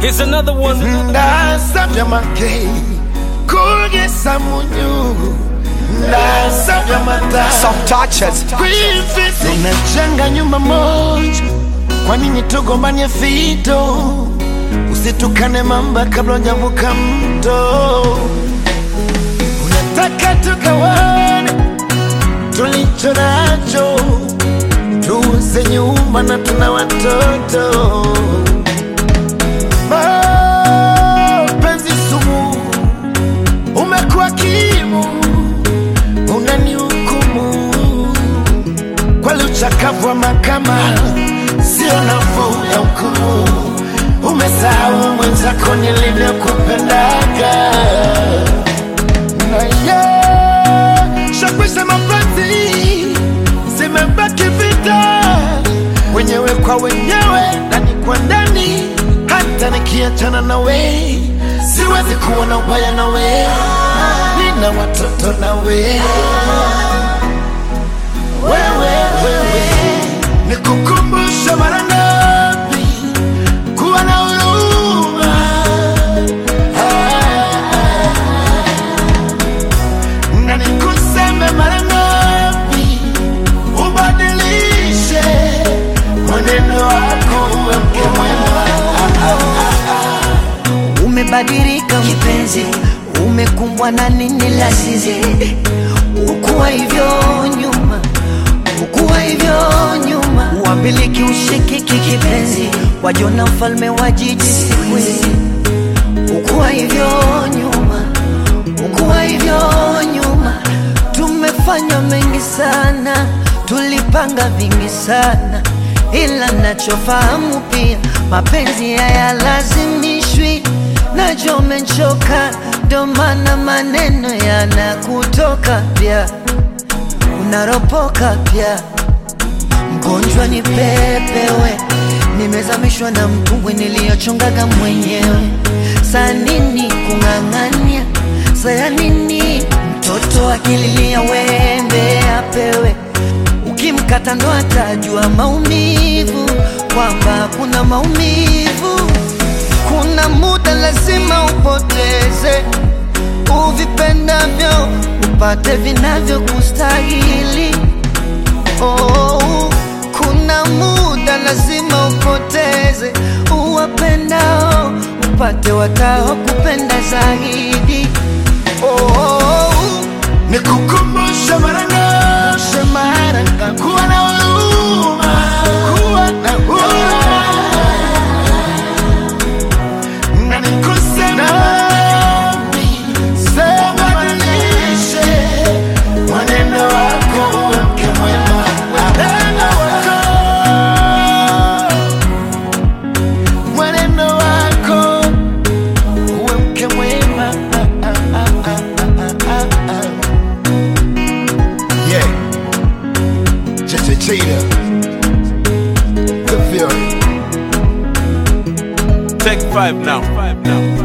Here's another one. ndasabye make kugeza mu nyungu ndasabye amata Some touches. kwifisi tunajenga nyumba moja kwa nini tugombanye fito usitukane mamba kabla hujavuka mto unataka tukawane tulicho nacho tuuze nyumba na tuna watoto mapenzi sumu umekuwa kimu unanihukumu kweli uchakavu wa mahakama sio nafuu ya hukumu umesahau mwenzako nilivyokupendaga na ye shakwisha mapenzi zimebaki vita wenyewe kwa wenyewe ndani kwa ndani hata nikiachana nawe siwezi kuwa na ubaya nawe nina watoto nawe wewe wewe nikukumbusha mara ngapi kuwa na huruma na nikuseme mara ngapi ubadilishe mwenendo wako uwe mke mwema Umebadilika mpenzi, umekumbwa na nini lasizi? Ukuwa hivyo nyuma, ukuwa hivyo nyuma, uambiliki ushikiki kipenzi, wajona mfalme wa jiji siku hizi. Ukuwa hivyo nyuma, ukuwa hivyo nyuma, tumefanya mengi sana, tulipanga vingi sana, ila nachofahamu pia mapenzi hayalazimishwi. Najua umechoka, ndo maana maneno yanakutoka pia, unaropoka pia. Mgonjwa ni pepewe, nimezamishwa na mtumbwi niliyochongaga mwenyewe. Saa nini kung'ang'ania? Saya nini mtoto akililia wembe apewe? Ukimkata ndo atajua maumivu, kwamba kuna maumivu. Kuna muda lazima upoteze uvipendavyo, upate vinavyokustahili. Oh, kuna muda lazima upoteze uwapendao, upate watao kupenda zaidi. Oh, nikukumbusha mara ngapi mara ngapi kuwa na huruma kuwa na huruma na nikuseme wapi sema badilishe mwenendo wako uwe mke mwema mwenendo wako mwenendo wako uwe mke mwema ah, ah, ah, ah, ah, ah, ah. Yeah. Cheche Cheetah. The Fury. Take five now. Five now.